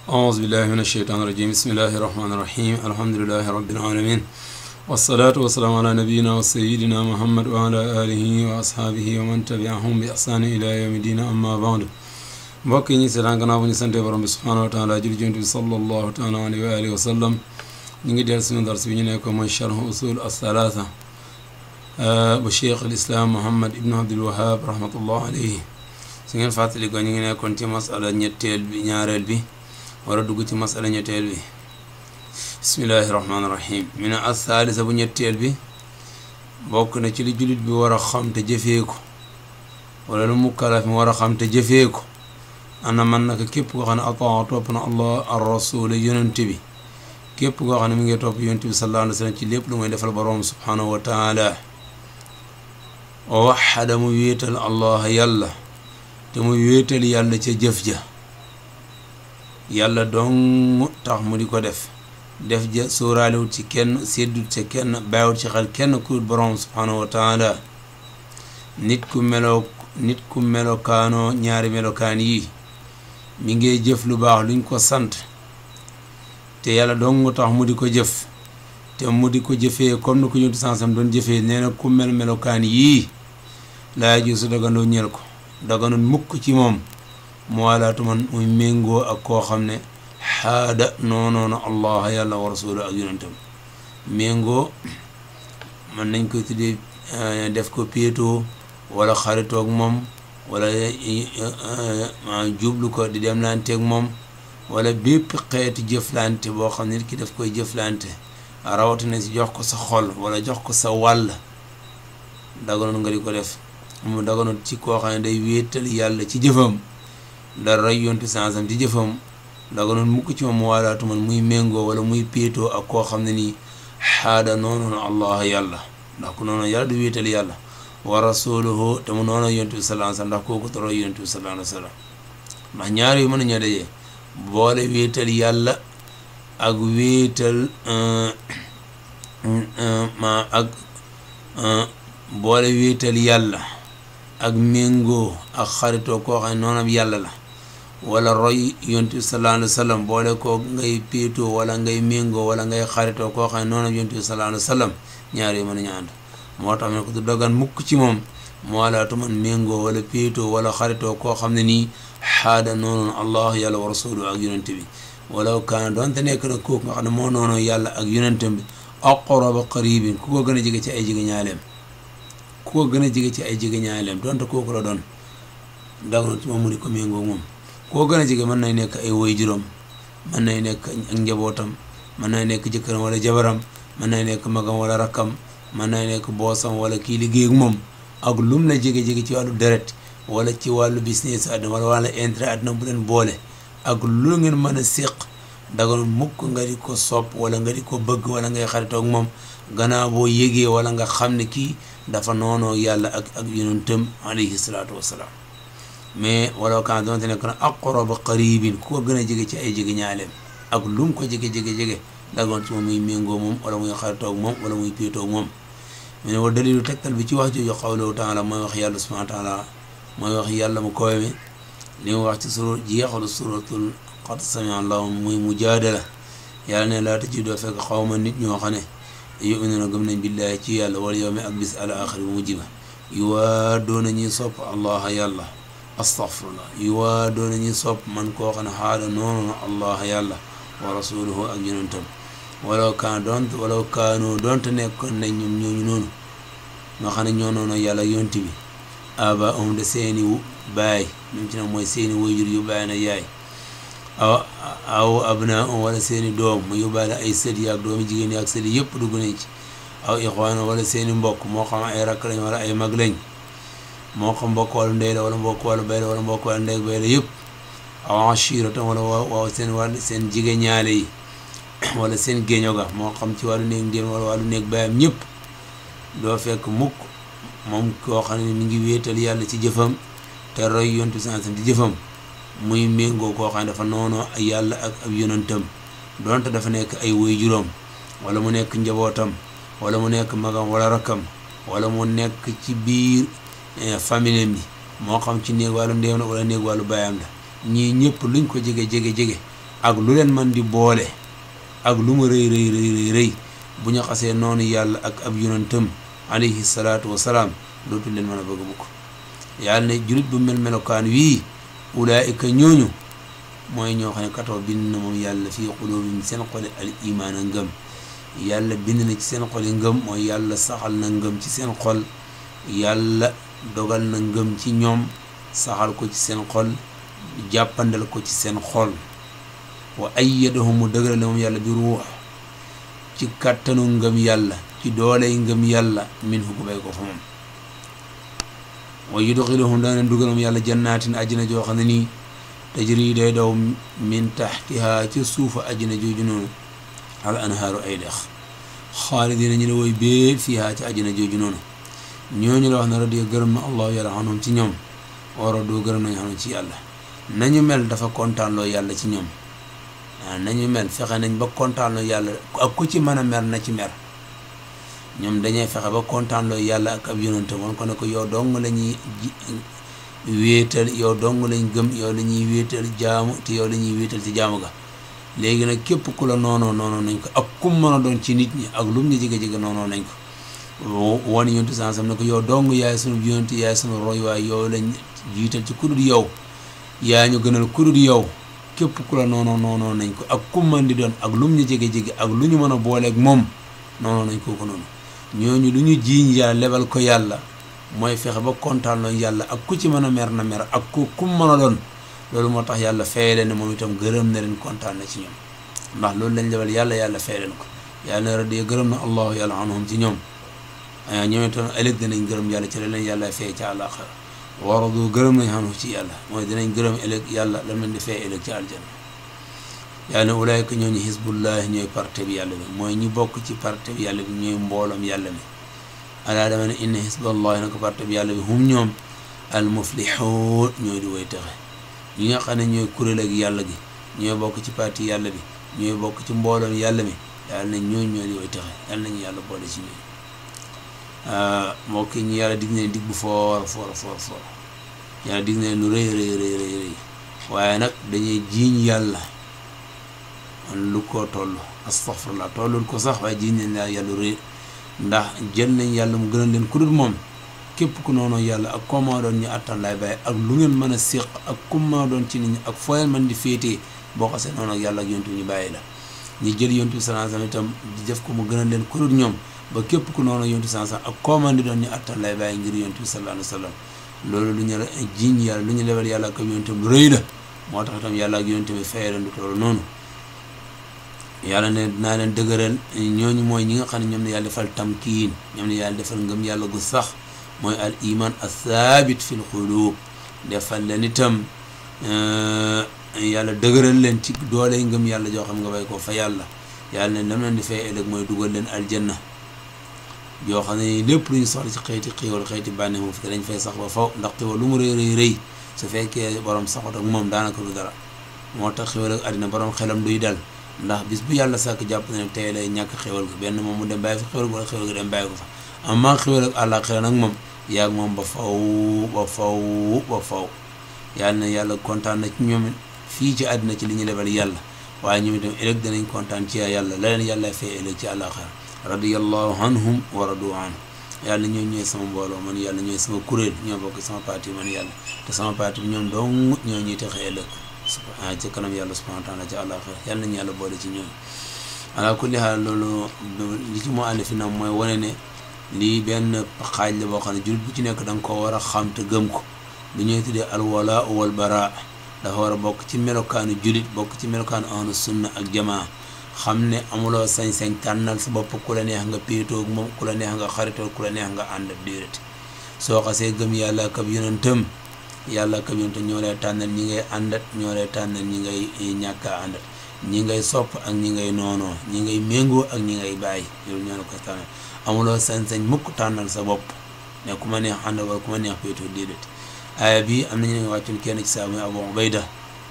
أعوذ بالله من الشيطان الرجيم بسم الله الرحمن الرحيم الحمد لله رب العالمين والصلاة والسلام على نبينا وسيدنا محمد وعلى آله وأصحابه ومن تبعهم بإحسان إلى يوم الدين أما بعد mbokk yi ñu seetaan gannaaw bu ñu sante borom bi subhaanahu wa taala jul jont bi sallallahu taala alayhi wa alihi wa sallam ñu ngi del suñu dars bi ñu nekk mooy charh usul as-salaasa bu cheikh al islam muhammad ibnu abdul wahab rahmatullah alayhi su ngeen fàttali ko ñu ngi nekkoon ci masala ñetteel bi ñaareel bi war a dugg ci masala ñetteel bi bismillahi rahmaani rahim mi ne as-saalisa bu ñetteel bi bokk na ci li jullit bi war a xam te jëfee ko wala lu mukkalaf mi war a xam te jëfee ko ana man naka képp koo xam ne ataa topp na allah ar rasul yonent bi képp koo xam ne mi ngi topp yonent bi sallallahu alayhi wa sallam ci lépp lu muy defal borom subhanahu wa taala wa waxada mu wéetal allah yàlla te mu wéetal yàlla ca jëf ja yàlla dong tax mu di ko def def ja sóoraalewut ci kenn séddut ca kenn bàyyiwut ci xel kenn ku borom subhanahu wa taala nit ku meloo nit ku melokaanoo ñaari melokaan yi mi ngi jëf lu baax luñ ko sant te yàlla dong tax mu di ko jëf te mu di ko jëfee comme ni ko yontu sansam doon jëfee nee na ku mel melokaan yii laa ji su dagandoo ñel ko daganoon mukk ci moom mu walaatu man muy méngoo ak koo xam ne xaada noonoona allah yàlla wa rasulu ak yonentam méngoo mën nañ koy tuddee def ko péetoo wala xaritoog moom wala jublu ko di demlanteeg moom wala bépp xeetu jëflante boo xam ne nit ki daf koy jëflante rawatina si jox ko sa xol wala jox ko sa wàll daganoon nga di ko def mu daganoon ci koo xam ne day wéetal yàlla ci jëfam dara yontu sansam ci jëfam daganoon mukk ci moom waalaatu man muy méngoo wala muy péetoo ak koo xam ne nii xaada noonoon allah yàlla ndax ku noonoon yàlla du wéetal yàlla wa rasuluhu te mu noonu yontu bi sallallahu alayhi wasallam ndax kooku toro yontu bi sallallahu alayhi wasallam ndax ñaar yu mën nañoo dajee boole wéetal yàlla ak wéetal ma ak boole wéetal yàlla ak méngoo ak xaritoo koo xam ne noonam yàlla la wala roy yontu bi sallallahu alayhi wasallam boole koo ngay péetoo wala ngay méngoo wala ngay xaritoo koo xam ne noonam yontu bi sallallahu alayhi wasallam ñaar yu mën nañoo ànd moo tax ne ko du dagan mukk ci moom moo walaatu man méngoo wala péetoo wala xaritoo koo xam ne nii xaada noonoon allah yàlla wa rasulu ak yonente bi wala kaana doonte nekk na kooku nga xam ne moo noonoo yàlla ak yonentem bi aqraba qaribin ku ko gën a jege ci ay jege ñaaleem ku ko gën a jege ci ay jege ñaaleem doonte kooku la doon daganoon ci moom mu di ko méngoo moom ku ko gën a jege mën nay nekk ay woy juróom mën nay nekk ak njabootam mën nay nekk jëkkëram wala jabaram mën nay nekk magam wala rakkam mën na nekk boosam wala kii liggéey ak moom ak lum la jege-jege ci wàllu deret wala ci wàllu business àdduna wala wàllu intérêt àdduna bu leen boole ak lu ngeen mën a séq daganoon mukk nga di ko sopp wala nga di ko bëgg wala ngay xaritoog moom gannaaw boo yégee wala nga xam ne kii dafa noonoo yàlla ak ak yonentam alayhi salaatu wassalaam mais wala kan doonte nekk na aqraba qaribin ku ko gën a jege ci ay jege ñaaleem ak lum ko jege-jege-jege dagoon ci moom muy méngoo moom wala muy xaritoog moom wala muy péetoog moom mu ne wa dalilu tegtal bi ci wax jooju qawluhu taala mooy wax yàlla subhanahu wa taala mooy wax yàlla mu kowe mi li mu wax ci sura jeexalu suratul qad sami allahu muy mujaadala yàlla ne laa tajidu fekk xawma nit ñoo xam ne yuminuna gëm nañ billaahi ci yàlla wal yawmi ak bis al axiri bu mujj ba yu waa doona ñuy sopp allah yàlla astaghfirullah yu waa doona ñuy sopp man koo xam ne xaada noonu allah yàlla wa rasuluhu ak yonentam walaw kaan doonte walaw kaanoo doonte nekkoon nañ ñoom ñooñu noonu nga xam ne ñoo noonu yàlla yonti bi aba um de seeni baay ñoom ci nag mooy seeni wayjur yu baay na yaay aw aw abna um wala seeni doom mu yóbbaale ay sët yi ak doomi jigéen yi ak sët yi yëpp dugg nañ ci aw ixwaan wala seeni mbokk moo xam ay rakk lañ wala ay mag lañ moo xam mbokk wàllu ndey la wala mbokk wàllu bay la wala mbokk wàllu ndey bay la yëpp aw ashira tam wala waaw seen wàll seen jigéen ñaale yi wala seen géeño ga moo xam ci wàllu néeg ndéem wala wàllu néeg bayam ñëpp doo fekk mukk moom koo xam ne mi ngi wéetal yàlla ci jëfam te roy yontu sansam ci jëfam muy méngoo koo xam ne dafa noonoo ay yàlla ak ab yonantam donte dafa nekk ay woy juróom wala mu nekk njabootam wala mu nekk magam wala rakkam wala mu nekk ci biir famille bi moo xam ci néeg wàllu ndéem la wala néeg wàllu bayam la ñii ñëpp luñ ko jege jege jege ak lu leen man di boole ak lu mu rëy rëy rëy rëy rëy bu ñu xasee noonu yàlla ak ab yonentam alayhi salaatu wasalaam dootul leen mën a bëgg mukk yàlla ne julit bu mel melokaan wii ulaayika ñooñu mooy ñoo xam ne katoo bind na moom yàlla fii xuluubihim seen xoli al imaan a ngëm yàlla bind na ci seen xoli ngëm mooy yàlla saxal na ngëm ci seen xol yàlla dogal na ngëm ci ñoom saxal ko ci seen xol jàppandal ko ci seen xol wa ayyadahum mu dëgëral moom yàlla bi ruux ci kàttanu ngëm yàlla ci dooley ngëm yàlla min hu ko bay ko fa moom wa yudxiluhum dana leen dugal moom yàlla jannaatin ajjana joo xam ne nii tajri day daw min taxtiha ci suufa ajjana jooju noonu al anhaaru ay dex xaalidina ñu ne woy bee fiiha ci ajjana jooju noonu ñooñu la wax na radiya gërëm na allahu yàlla xanum ci ñoom wara doo gërëm nañu xanum ci yàlla nañu mel dafa kontaanloo yàlla ci ñoom waaw nañu mel fexe nañ ba kontaanloo yàlla ak ku ci mën a mer na ci mer ñoom dañuy fexe ba kontaanloo yàlla ak ab yonante wan ko ne ko yow dong la ñuy wéetal yow dong lañ gëm yow la ñuy wéetal jaamu te yow la ñuy wéetal ci jaamu ga léegi nag képp ku la noonoo noonoo nañ ko ak kum mën a doon ci nit ñi ak lum ñu jege-jege noonoo nañ ko wane yontu sansam ne ko yow dong yaay sunu yonante yaay sunu roy waay yow lañ jiital ci kudul yow yaa ñu gënal kudul yow képp ku la noonoo noonoo nañ ko ak kum mën di doon ak lum ñu jege-jege ak lu ñu mën a booleeg moom noonoo nañ kooku noonu ñooñu lu ñu jiiñ yàlla lebal ko yàlla mooy fexe ba kontaan loo yàlla ak ku ci mën a mer na mer ak ku kum mën a doon loolu moo tax yàlla fay leen ne moom itam gërëm na leen kontaan na ci ñoom ndax loolu lañ lebal yàlla yàlla fay leen ko yàlla na radiya gërëm na allahu yàlla anhum ci ñoom ñoom itam ëllëg dinañ gërëm yàlla ci la leen yàlla fay ci àllaaxira waradu gërëm nañ xanu ci yàlla mooy dinañ gërëm ëllëg yàlla lam leen di fay ëllëg ci aljanna yàlla ne ulaayka ñooñu xisbullahi ñooy parte bi yàlla bi mooy ñi bokk ci parte bi yàlla bi ñooy mbooloom yàlla mi alaa dama ne inna xisballahi na ko parte bi yàlla bi hum ñoom al muflixuun ñooy di woy texe ñi nga xam ne ñooy kuréel ak yàlla gi ñooy bokk ci parti yàlla bi ñooy bokk ci mbooloom yàlla mi yàlla ne ñooñ ñooy di woy texe yàlla nañu yàlla boole ci ñooñ mbokk ñi yàlla dig ne dig bu foor foor foor foor yàlla dig ne lu rëy rëy rëy rëy rëy waaye nag dañuy jiiñ yàlla lu ko toll astaghfirullah tollul ko sax waaye jiiñ nañ laa yàlla rëy ndax jël nañ yàlla mu gënal leen ku dul moom képp ku noonu yàlla ak koo maa doon ñu attan lay bàyyi ak lu ngeen mën a séq ak ku maa doon ci nit ñi ak foo leen mën di féetee boo xasee noonu ak yàlla ak yontu ñu bàyyi la ñu jël yontu sallallahu alayhi wasallam itam di def ko mu gënal leen ku dul ñoom ba képp ku noonu yontu sallallahu alayhi wasallam ak koo mën di doon ñu attan lay bàyyi ngir yontu sallallahu alayhi wasallam loolu lu ñu jiiñ yàlla lu ñu lebal yàlla ak yontu lu rëy la moo tax itam yàlla ak yontu bi fay leen du toll noonu yàlla ne dinaa leen dëgëral ñooñu mooy ñi nga xam ne ñoom ne yàlla defal tamkiin ñoom ne yàlla defal ngëm yàlla gu sax mooy al iman athabit fi l qulub defal leen itam yàlla dëgëral leen ci doole ngëm yàlla joo xam nga bay ko fa yàlla yàlla ne lam leen di fay ëllëg mooy dugal leen aljanna yoo xam ne lépp lu ñu soxla ci xeeti xiiwal xeeti bànne moom fi dañ fay sax ba faw ndax xiiwal lu mu rëy rëy rëy su fekkee borom saxut ak moom daanaka lu dara moo tax xiiwal ak àddina borom xelam duy dal ndax bis bu yàlla sàkk jàpp na ne tey lay ñàkk xéwal ga benn moom mu dem bàyyi fa xéwal ga wala xéwal ga dem bàyyi ko fa amaa xéwal ak àllaaxira nag moom yaag moom ba faw ba faw ba faw yàlla na yàlla kontaan na ci ñoom fii ci àddina ci li ñu lebal yàlla waaye ñoom itam ëllëg danañ kontaan ci yàlla la leen yàlla fee ëllëg ci àllaaxira radiyallahu anhum wa radu an yàlla ñoo ñooy sama mbooloo man yàlla ñooy sama kuréel ñoo bokk sama parti man yàlla te sama parti bi ñoom dong ñoo ñuy texe ëllëg ah ci kanam yàlla subhanahu wa taala ci àllaaxira yàlla nañu yàlla boole ci ñoom ala kulli xaal loolu li ci moo ànd fi nag mooy wane ne lii benn xaaj la boo xam ne jullit bu ci nekk da nga koo war a xam te gëm ko lu ñuy tuddee alwala wal bara dafa war a bokk ci melokaanu jullit bokk ci melokaanu ahlu sunna ak jamaa xam ne amuloo sañ-sañ tànnal sa bopp ku la neex nga péetoog moom ku la neex nga xaritoog ku la neex nga ànd ak déedéet soo xasee gëm yàlla ak ab yonentam yàlla ak ab yonentam ñoo lay tànnal ñi ngay àndat ñoo lay tànnal ñi ngay ñàkk a àndat ñi ngay sopp ak ñi ngay noonoo ñi ngay méngoo ak ñi ngay bàyyi loolu ñoo la koy tànnal amuloo sañ-sañ mukk tànnal sa bopp ne ku ma neex ànd wala ku ma neex péetoo déedéet aaya bi am nañu ne wàccul kenn ci saa muy Abu Ubayda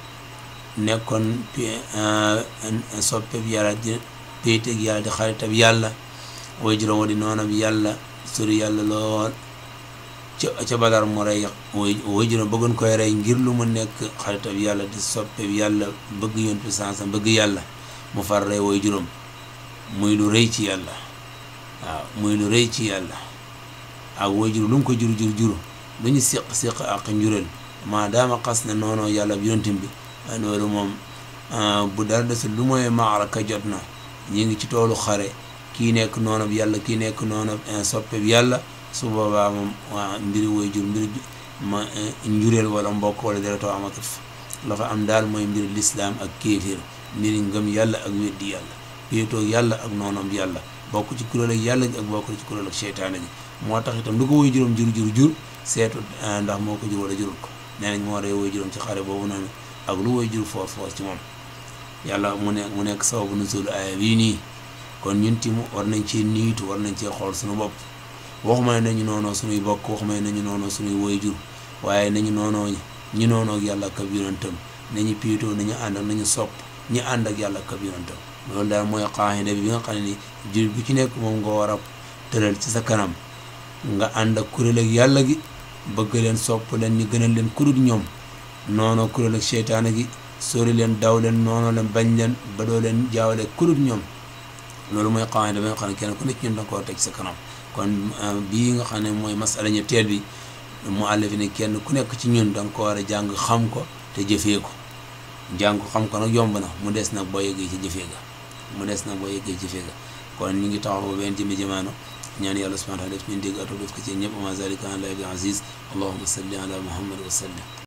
nekkoon soppe bi yàlla di péeteeg yàlla di xaritab yàlla way juróom wa di noonab yàlla sori yàlla lool ca ca badar mu rey way way juróom bëggoon koy rey ngir lu mu nekk xaritab yàlla di soppe yàlla bëgg yonent bi sansam bëgg yàlla mu far rey way juróom muy lu rëy ci yàlla waaw muy lu rëy ci yàlla ak way jur lu mu ko jur jur jur lu ñu siq siq ak njureel maadaama xas na noonu yàlla bi yonentam bi loolu moom bu dara desul lu mooy maaraka jot na ñi ngi ci toolu xare kii nekk noonu bi yàlla kii nekk noonu soppe bi yàlla su boobaa moom waa mbiri way jur mbiri ma njureel wala mbokk wala deretoo amatul fa la fa am daal mooy mbiri lislaam ak kéefir mbiri ngëm yàlla ak weddi yàlla péetoo yàlla ak noonam yàlla bokk ci kuréel ak yàlla gi ak bokk ci kuréel ak seytaane gi moo tax itam lu ko woy juróom jur jur jur seetu ndax moo ko jur wala jurul ko nee nañ moo rey woy juróom ci xare boobu noonu ak lu woy jur foos foos ci moom yàlla mu nekk mu nekk sababu nuzul aaya bii nii kon ñun timu war nañ cee niitu war nañ cee xool suñu bopp waxuma ne nañu noonoo suñuy bokk waxuma ne nañu noonoo suñuy woy jur waaye nañu noonoo ñi noonoo ak yàlla ak ab yonentam nañu piitoo nañu ànd ak nañu sopp ñi ànd ak yàlla ak ab yonentam loolu daal mooy xaaxida bi nga xam ne ni jur bu ci nekk moom nga war a tëral ci sa kanam nga ànd ak kuréel ak yàlla gi bëgg leen sopp leen ñu gënal leen kudut ñoom noonoo kuréel ak seytaane gi sori leen daw leen noonoo leen bañ leen ba doo leen jaawale kudut ñoom loolu mooy xaaxida bi nga xam ne kenn ku nekk ñun da nga koo teg sa kanam kon bii nga xam ne mooy masala ñetteel bi mu àll fi ne kenn ku nekk ci ñun da nga ko war a jàng xam ko te jëfee ko jàng ko xam ko nag yomb na mu des nag boo yeggee ci jëfee ga mu des nag boo yeggee ci jëfee ga kon ñu ngi taxaw benn jëmmi jamaano ñaan yàlla subhanahu wa taala def ñu dégg ato def ko ci ñëpp ma zalika ala bi aziz allahumma salli ala muhammad wa sallim